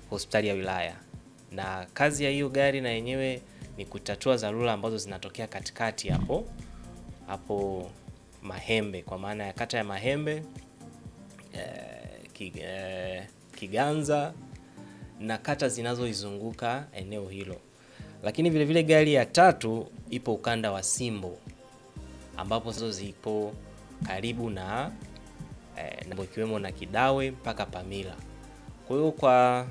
hospitali ya wilaya, na kazi ya hiyo gari na yenyewe ni kutatua dharura ambazo zinatokea katikati hapo hapo Mahembe, kwa maana ya kata ya Mahembe eh, ki, eh, Kiganza na kata zinazoizunguka eneo hilo. Lakini vile vile gari ya tatu ipo ukanda wa Simbo ambapo hizo zipo karibu na eh, na ikiwemo na Kidawe mpaka Pamila. Kwa hiyo kwa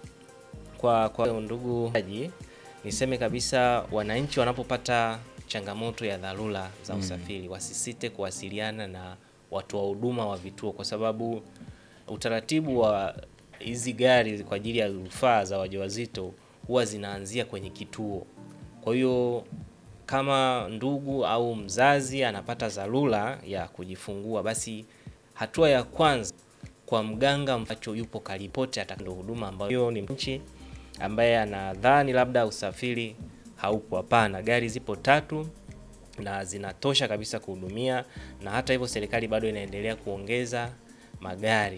kwa kwa ndugu haji, niseme kabisa wananchi wanapopata changamoto ya dharura za usafiri wasisite kuwasiliana na watu wa huduma wa vituo, kwa sababu utaratibu wa hizi gari kwa ajili ya rufaa za wajawazito huwa zinaanzia kwenye kituo. Kwa hiyo kama ndugu au mzazi anapata dharura ya kujifungua, basi hatua ya kwanza kwa mganga ambacho yupo karipote atakando huduma ambayo hiyo ni nchi ambaye anadhani labda usafiri haupo. Hapana, gari zipo tatu na zinatosha kabisa kuhudumia, na hata hivyo serikali bado inaendelea kuongeza magari.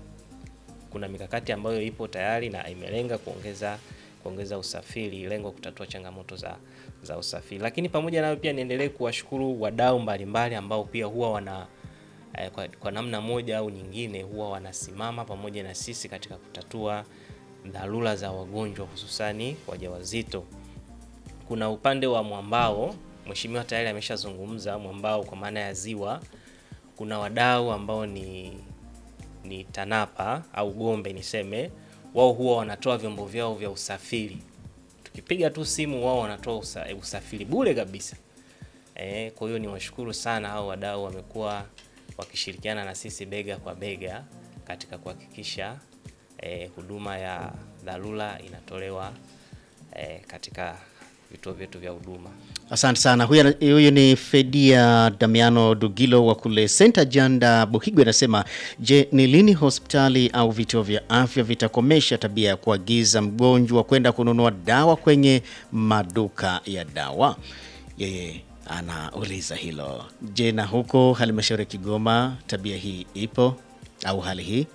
Kuna mikakati ambayo ipo tayari na imelenga kuongeza kuongeza usafiri, lengo kutatua changamoto za za usafiri. Lakini pamoja nayo pia niendelee kuwashukuru wadau mbalimbali ambao pia huwa wana eh, kwa, kwa namna moja au nyingine huwa wanasimama pamoja na sisi katika kutatua dharura za wagonjwa hususani wajawazito. Kuna upande wa mwambao, mheshimiwa tayari ameshazungumza mwambao kwa maana ya ziwa. Kuna wadau ambao ni ni TANAPA au Gombe niseme, wao huwa wanatoa vyombo vyao vya usafiri. Tukipiga tu simu, wao wanatoa usa, usafiri bure kabisa. E, kwa hiyo niwashukuru sana hao wadau, wamekuwa wakishirikiana na sisi bega kwa bega katika kuhakikisha eh, huduma ya dharura inatolewa eh, katika vituo vyetu vya huduma. Asante sana. Huyu ana- huyu ni Fedia Damiano Dugilo wa kule Senta Janda Buhigwe, anasema je, ni lini hospitali au vituo vya afya vitakomesha tabia ya kuagiza mgonjwa kwenda kununua dawa kwenye maduka ya dawa? Yeye anauliza hilo. Je, na huko halmashauri ya Kigoma tabia hii ipo au hali hii?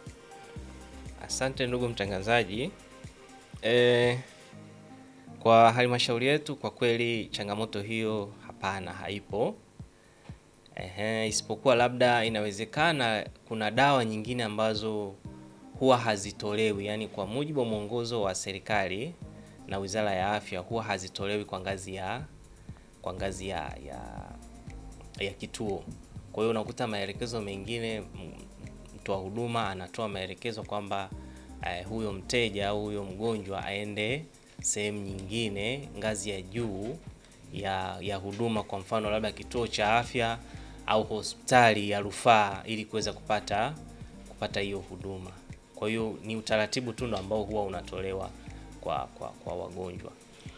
Asante ndugu mtangazaji. E, kwa halmashauri yetu kwa kweli changamoto hiyo hapana, haipo. Ehe, isipokuwa labda inawezekana kuna dawa nyingine ambazo huwa hazitolewi, yaani kwa mujibu wa mwongozo wa serikali na Wizara ya Afya huwa hazitolewi kwa ngazi ya kwa ngazi ya, ya, ya kituo. Kwa hiyo unakuta maelekezo mengine m- mtoa huduma anatoa maelekezo kwamba eh, huyo mteja au huyo mgonjwa aende sehemu nyingine ngazi ya juu ya, ya huduma, kwa mfano labda kituo cha afya au hospitali ya rufaa ili kuweza kupata kupata hiyo huduma. Kwa hiyo ni utaratibu tu ndo ambao huwa unatolewa kwa, kwa, kwa wagonjwa.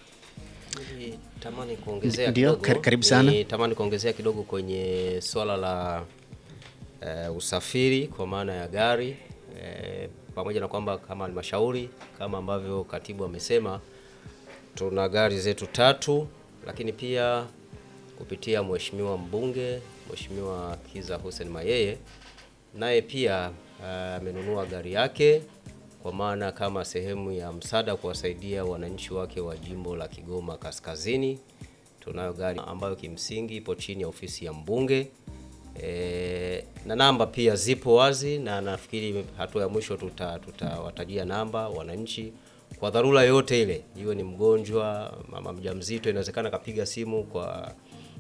Tamani kuongezea Ndio, kidogo. kar- karibu sana. Ni tamani kuongezea kidogo kwenye swala la eh, usafiri kwa maana ya gari eh, pamoja na kwamba kama halmashauri kama ambavyo katibu amesema tuna gari zetu tatu, lakini pia kupitia mheshimiwa mbunge Mheshimiwa Kiza Hussein Mayeye naye pia ah, amenunua gari yake kwa maana kama sehemu ya msaada kuwasaidia wananchi wake wa jimbo la Kigoma Kaskazini. Tunayo gari ambayo kimsingi ipo chini ya ofisi ya mbunge e, na namba pia zipo wazi, na nafikiri hatua ya mwisho tuta- tutawatajia namba wananchi kwa dharura yote ile, iwe ni mgonjwa, mama mjamzito, inawezekana kapiga simu kwa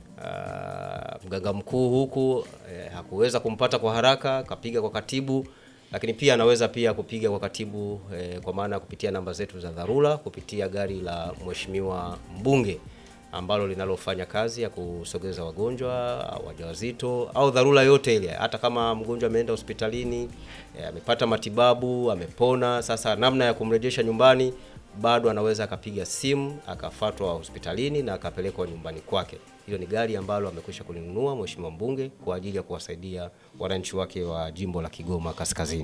ah, mganga mkuu huku eh, hakuweza kumpata kwa haraka, kapiga kwa katibu, lakini pia anaweza pia kupiga kwa katibu eh, kwa maana ya kupitia namba zetu za dharura kupitia gari la mheshimiwa mbunge ambalo linalofanya kazi ya kusogeza wagonjwa wajawazito au dharura yote ile, hata kama mgonjwa ameenda hospitalini eh, amepata matibabu amepona, sasa namna ya kumrejesha nyumbani bado anaweza akapiga simu akafatwa hospitalini na akapelekwa nyumbani kwake. Hilo ni gari ambalo amekwisha kulinunua mheshimiwa mbunge kwa ajili ya kuwasaidia wananchi wake wa jimbo la Kigoma Kaskazini.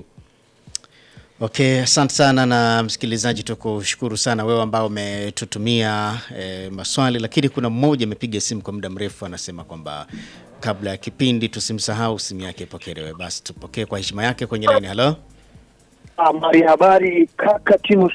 Okay, asante sana na msikilizaji, tukushukuru sana wewe ambao umetutumia e, maswali, lakini kuna mmoja amepiga simu kwa muda mrefu, anasema kwamba kabla ya kipindi tusimsahau simu yake ipokelewe. Basi tupokee kwa heshima yake kwenye laini. Halo, Habari habari kaka Timo